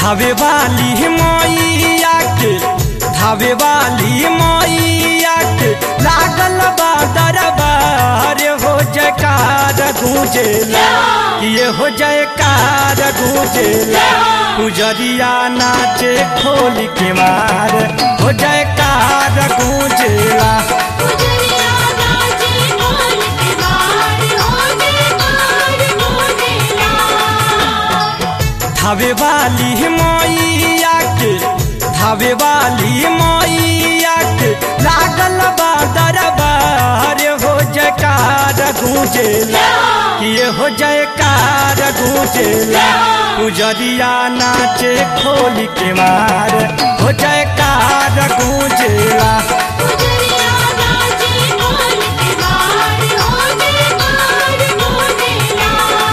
धावे वाली मैया के धावे वाली मैया के लागल बा दरबार हो जयकार गूंजेला ये हो जयकार गूंजेला पुजरिया नाचे खोल के मार हो जयकार गूंजेला गुजरिया नाचे बोल के मार हो जयकार गूंजेला धावे वाली मैया के धावे वाली मैया के लागल बा दरबार हो जयकार गूंजेला ये हो जयकार गूंजेला पुजरिया नाचे खोल के मार हो जयकार गूंजेला गुजरिया नाचे बोल के मार हो जयकार गूंजेला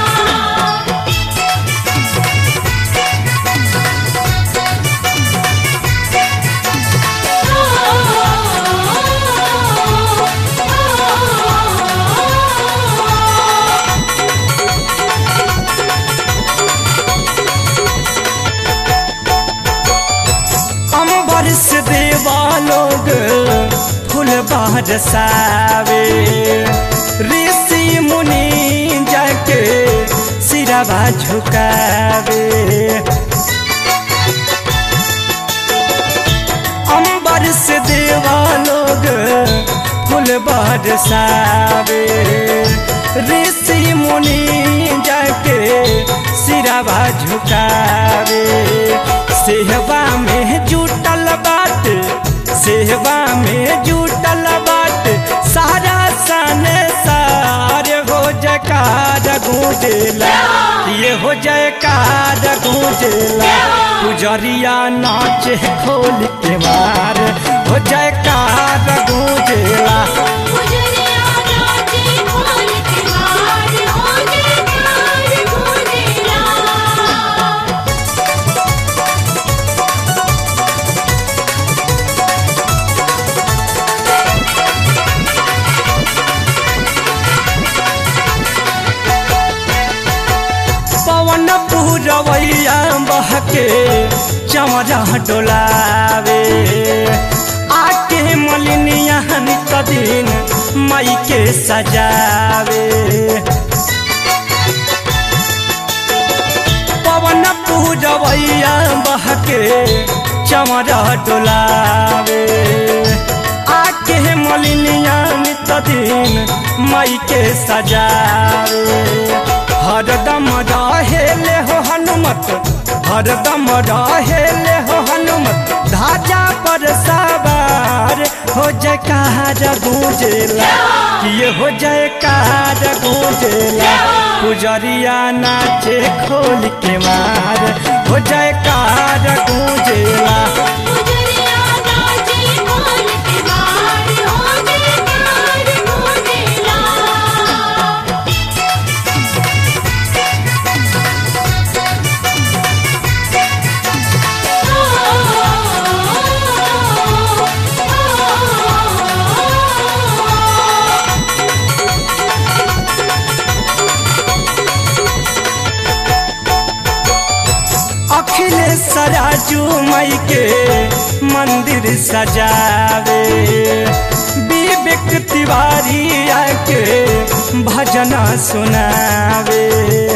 अम्बर से देवा लोग फूल बरसावे ऋषि मुनि जाके सिरवा झुकावे अम्बर से देवा लोग फूल बरसावे ऋषि मुनि जाके सिरवा झुकावे सेहवा में जुटल बाट सेहवा में जुटल बाट सारा सन सार हो जयकार गूंजेला ये हो जयकार गूंजेला पुजरिया नाचे खोल के मार हो जयकार गूंजेला गुजरिया नाचे बोल के मार हो जयकार गूंजेला पवन पूरवैया बहके चमरा डोलावे आके मलिनिया नित दिन मई के सजावे पवन पूरवैया बहके चमरा डोलावे आके मलिनिया नित दिन मई के सजावे हरदम रहेले हो हनुमत हरदम रहेले हो हनुमत धाजा पर सवार हो जयकार गूंजेला ये हो जयकार गूंजेला पुजरिया नाचे खोल के मार हो जयकार गूंजेला गुजरिया नाचे बोल के मार हो जयकार गूंजेला अखिलेश राजू मई के मंदिर सजावे विवेक तिवारी आके भजन सुनावे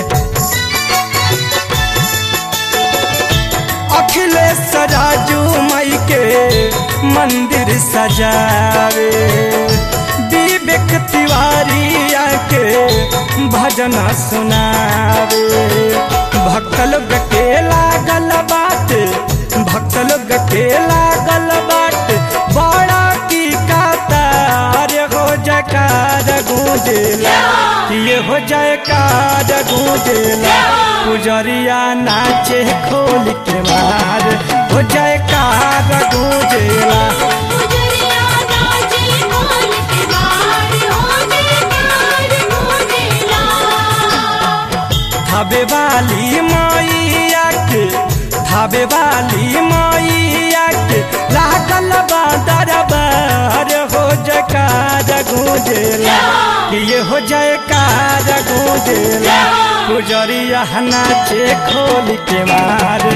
अखिलेश राजू मई के मंदिर सजावे विवेक तिवारी आके भजन सुनावे भक्त लोग के लागल बात भक्त लोग के लागल बात बड़ा की कातार हो जयकार गूंजेला ये हो जयकार गूंजेला पुजरिया नाचे खोल के मार हो जयकार गूंजेला गुजरिया नाचे बोल के मार हो जयकार गूंजेला धाबे वाली मैया के धाबे वाली मैया के लागल बा दरबार हो जयकार गूंजेला कि ये हो जयकार गूंजेला पुजरिया नाचे खोल के मार